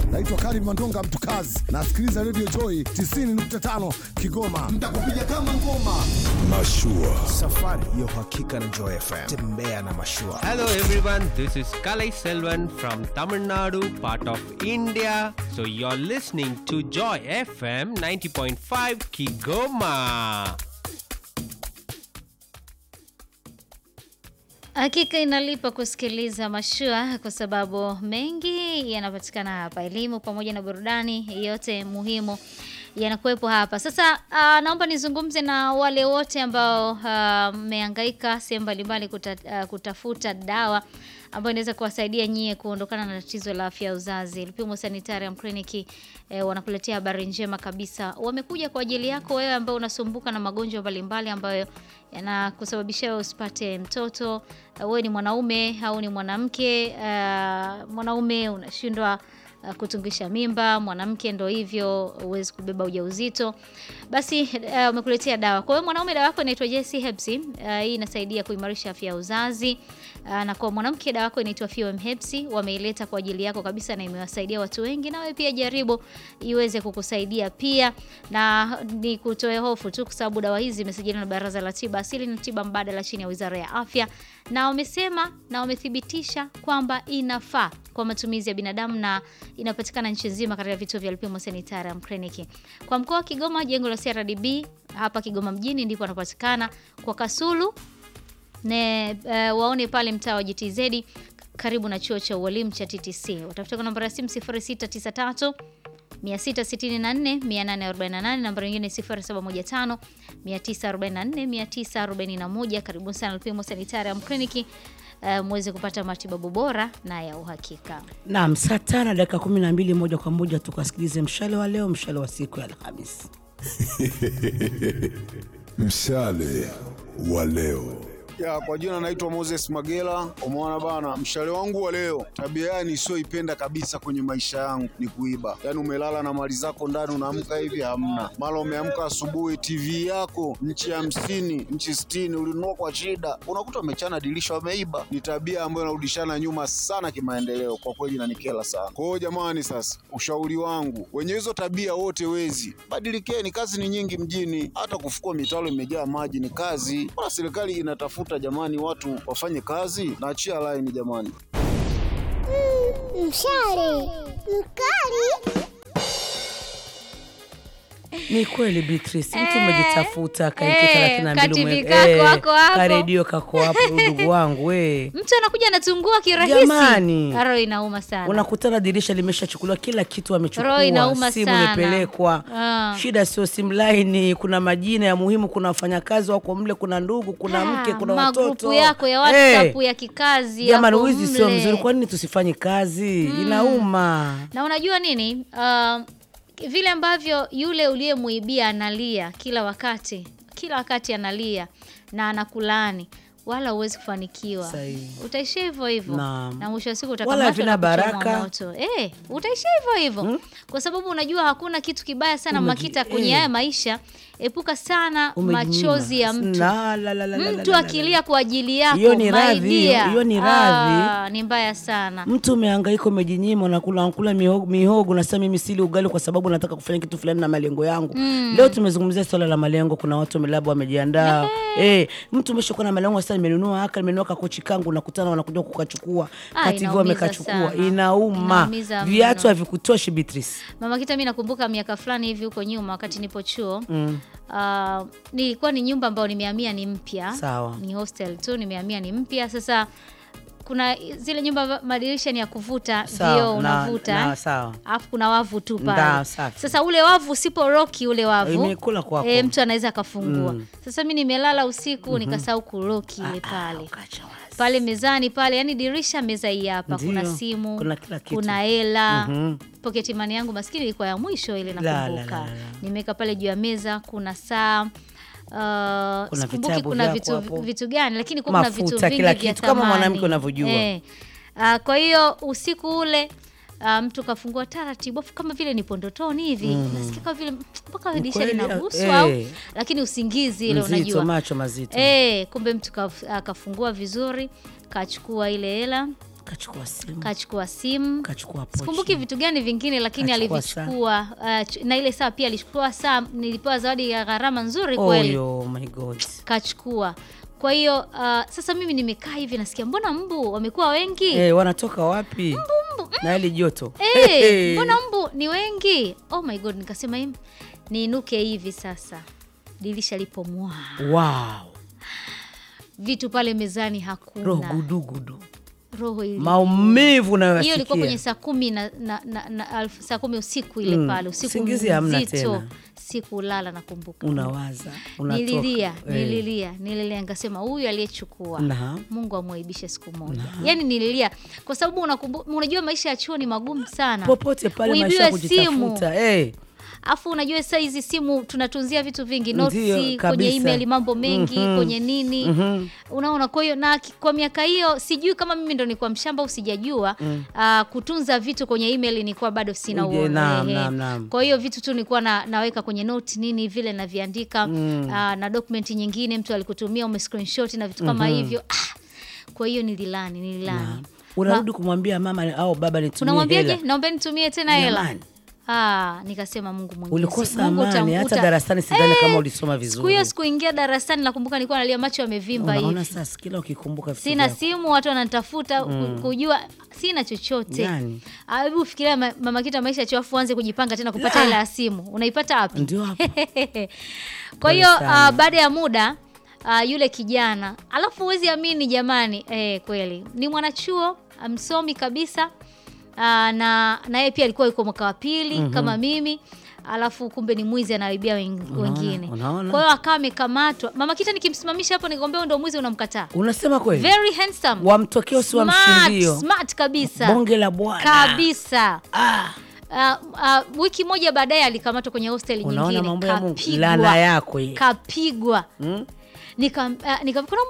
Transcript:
Naitwa Karim Mandonga Mtukazi, nasikiliza Radio Joy 90.5 Kigoma. Mtakupiga kama ngoma. Mashua. Safari ya uhakika na Joy FM. Tembea na mashua. Hello everyone, this is Kalai Selvan from Tamil Nadu, part of India. So you're listening to Joy FM 90.5 Kigoma. Hakika inalipa kusikiliza mashua kwa sababu mengi yanapatikana hapa, elimu pamoja na burudani, yote muhimu yanakuwepo hapa. Sasa uh, naomba nizungumze na wale wote ambao mmehangaika sehemu mbalimbali kuta, uh, kutafuta dawa ambayo inaweza kuwasaidia nyie kuondokana na tatizo la afya ya uzazi. Lupimo Sanitarium Clinic eh, wanakuletea habari njema kabisa. Wamekuja kwa ajili yako wewe ambao unasumbuka na magonjwa mbalimbali ambayo yanakusababisha wewe usipate mtoto. Wewe ni mwanaume au ni mwanamke, uh, mwanaume unashindwa uh, kutungisha mimba, mwanamke ndo hivyo, huwezi kubeba ujauzito, basi uh, umekuletea dawa. Kwa hiyo mwanaume, dawa yako inaitwa JC Herbs. Uh, hii inasaidia kuimarisha afya ya uzazi uh, na kwa mwanamke dawa yako inaitwa FOM Herbs. Wameileta kwa ajili yako kabisa na imewasaidia watu wengi, nawe pia jaribu iweze kukusaidia pia, na ni kutoe hofu tu, kwa sababu dawa hizi zimesajiliwa na Baraza la Tiba Asili na Tiba Mbadala chini ya Wizara ya Afya, na wamesema na wamethibitisha kwamba inafaa kwa matumizi ya binadamu na inapatikana nchi nzima katika vituo vya Lupimo Sanitarium Clinic. Kwa mkoa wa Kigoma, jengo la CRDB hapa Kigoma mjini ndipo anapatikana. Kwa Kasulu ne, uh, waone pale mtaa wa GTZ karibu na chuo cha ualimu cha TTC. Watafuta kwa namba ya simu 0693 664 848, namba nyingine 0715 944 941. Karibuni sana Lupimo Sanitarium Clinic. Uh, muweze kupata matibabu bora na ya uhakika. Naam, saa tano dakika kumi na mbili moja kwa moja tukasikilize mshale wa leo, mshale wa siku ya Alhamisi. Mshale wa leo. Ya, kwa jina naitwa Moses Magela. Umeona bana, mshale wangu wa leo, tabia yani isiyoipenda kabisa kwenye maisha yangu ni kuiba. Yani umelala na mali zako ndani, unaamka hivi hamna. Mara umeamka asubuhi, TV yako nchi hamsini, nchi sitini, ulinunua kwa shida, unakuta umechana dirisha, wameiba. Ni tabia ambayo inarudishana nyuma sana kimaendeleo, kwa kweli inanikera sana. Kwa hiyo jamani, sasa ushauri wangu, wenye hizo tabia wote wezi, badilikeni. Kazi ni nyingi mjini, hata kufukua mitaro imejaa maji ni kazi. Mbona serikali inatafuta jamani, watu wafanye kazi? Naachia laini jamani. Mshale mkali. Ni kweli Beatrice, mtu Eh, umejitafuta kainki eh, thelathini na mbili kativi ume- kako eh, wako hapo. karedio kako hapo ndugu wangu we Mtu anakuja anatungua kirahisi. Jamani. Roho inauma sana. unakutana dirisha limeshachukuliwa kila kitu Roho amechukua inauma simu sana. imepelekwa Ah. shida sio simu laini kuna majina ya muhimu kuna wafanyakazi wako mle kuna ndugu kuna Ah, mke kuna magrupu watoto yako ya Eh, WhatsApp ya kikazi jamani yako wizi sio mle. mzuri kwa nini tusifanye kazi inauma Na unajua nini? Uh, vile ambavyo yule uliyemuibia analia kila wakati, kila wakati analia na anakulaani wala huwezi kufanikiwa. Sahihi. Utaishia hivyo hivyo. Naam. Na mwisho wa siku Wala utakamatwa havina na kuchomwa baraka. moto. Eh, utaishia hivyo hivyo. Kwa sababu unajua hakuna kitu kibaya sana Umeji- makita kwenye eh. haya maisha. Epuka sana Umejinyima. machozi ya mtu. La, la, la, la, la, Mtu la, la, akilia kwa ajili yako, Hiyo ni my radhi, dear. hiyo ni Ah, radhi. ni mbaya sana. mtu umehangaika umejinyima unakula unakula mihogo, mihogo unasema mimi sili ugali kwa sababu nataka kufanya kitu fulani na malengo yangu leo tumezungumzia swala la malengo kuna watu labda wamejiandaa eh mtu umeshakuwa na malengo sasa nimenunua haka nimenunua kakochi kangu unakutana wanakuja kukachukua Ah, kativi inaumiza wamekachukua sana. inauma Inaumiza mno. viatu havikutoshi Beatrice Mama Kita, mi nakumbuka miaka fulani hivi huko nyuma, wakati nipo chuo ah, nilikuwa ni nyumba ambayo nimehamia ni mpya, Sawa. ni hostel tu, nimehamia ni mpya. Sasa kuna zile nyumba amba- madirisha ni ya kuvuta Sawa, vioo, na- unavuta na- eh. sawa. alafu kuna wavu tu Nda, pale. safi. Sasa ule wavu usipo roki ule wavu Imekula kwako. eh, mtu anaweza akafungua. Sasa mi nimelala usiku nikasahau kuroki ile pale Ukacha wazi. pale mezani pale, yani dirisha meza hii hapa, Ndiyo, kuna simu, kuna kila kitu. kuna hela Mhm. pocket money yangu maskini ilikuwa ya mwisho ile La, la, nakumbuka, la, la, la. nimeweka pale juu ya meza, kuna saa Uh, Kuna sikumbuki vitabu kuna vyako vitu, hapo. vitu gani lakini kuna kuna vitu Mafuta, vingi kila vya kitu, kama thamani. mwanamke unavyojua. Eh. Uh, kwa hiyo usiku ule uh, mtu kafungua taratibu afu kama vile nipo ndotoni hivi nasikia kama vile mpaka Ni dirisha kweli, linaguswa eh. au lakini usingizi ile Mzito, unajua macho mazito Eh, kumbe mtu kaf- akafungua vizuri kachukua ile hela kachukua simu kachukua simu kachukua pochi. sikumbuki vitu gani vingine lakini Kachukua alivichukua uh, ch- na ile saa pia alichukua saa nilipewa zawadi ya gharama nzuri kweli oh, my god kachukua kwa hiyo uh, sasa mimi nimekaa hivi nasikia mbona mbu wamekuwa wengi Eh, wanatoka wapi na hili joto Eh, mbona mbu ni wengi oh my god nikasema "Im, niinuke hivi sasa dirisha lipo mwaa wow vitu pale mezani hakuna roho gudugudu roho ili maumivu hiyo ilikuwa kwenye nayoyasikia saa kumi na, na, na, na alf- saa kumi usiku ile Mm, pale usiku usingizi hamna mzito tena. sikulala nakumbuka unawaza unatoka nililia Eh. nililia nililia nikasema huyu aliyechukua Naam. mungu amwaibishe siku moja yaani nililia kwa sababu unakumbu- unajua maisha ya chuo ni magumu sana popote pale maisha ya Uibiwe simu kujitafuta eh. afu unajua saa hizi simu tunatunzia vitu vingi Ndiyo, notisi kwenye kabisa. email mambo mengi Mhm. kwenye nini unaona kwa hiyo na ki- kwa miaka hiyo sijui kama mimi ndo nilikuwa mshamba au sijajua ah, kutunza vitu kwenye email nilikuwa bado sina Uje, uo- naam, ehe. naam, naam. kwa hiyo vitu tu nilikuwa na, naweka kwenye note nini vile naviandika ah, na document nyingine mtu alikutumia ume screenshot na vitu kama hivyo ah, kwa hiyo nililani nililani unarudi kumwambia mama au baba nitumie unamwambiaje hela naomba nitumie tena hela Jamani. Ah, nikasema Mungu Mwenyezi. ulikosa Mungu amani hata utamkuta- darasani sidhani kama Eh, ulisoma Siku vizuri hiyo sikuingia darasani nakumbuka nilikuwa nalia macho yamevimba unaona hivi. sasa kila ukikumbuka vitu Sina vyako. simu, watu wananitafuta ku- kujua sina chochote. Yani. Ah, Hebu fikiria ma- mama kita maisha chafu anze kujipanga tena kupata La. hela ya simu. Unaipata wapi? ndio hapo Kwa Pole hiyo sana. uh, baada ya muda uh, yule kijana alafu huwezi amini jamani, eh, kweli ni mwanachuo msomi kabisa uh, na na yeye pia alikuwa yuko mwaka wa pili kama mimi alafu kumbe ni mwizi anaibia wen- wengine. unaona? Kwa hiyo akawa amekamatwa. Mama Kita nikimsimamisha hapo nikamwambia wewe ndio mwizi unamkataa. unasema kweli Very handsome. wamtokeo si wa Smart, mshindio smart kabisa. bonge la bwana kabisa. ah, Uh, uh, wiki moja baadaye alikamatwa kwenye hosteli unaona nyingine mambo ya Mungu kapigwa. lana yako hii kapigwa Mm? nika, uh, nika kuna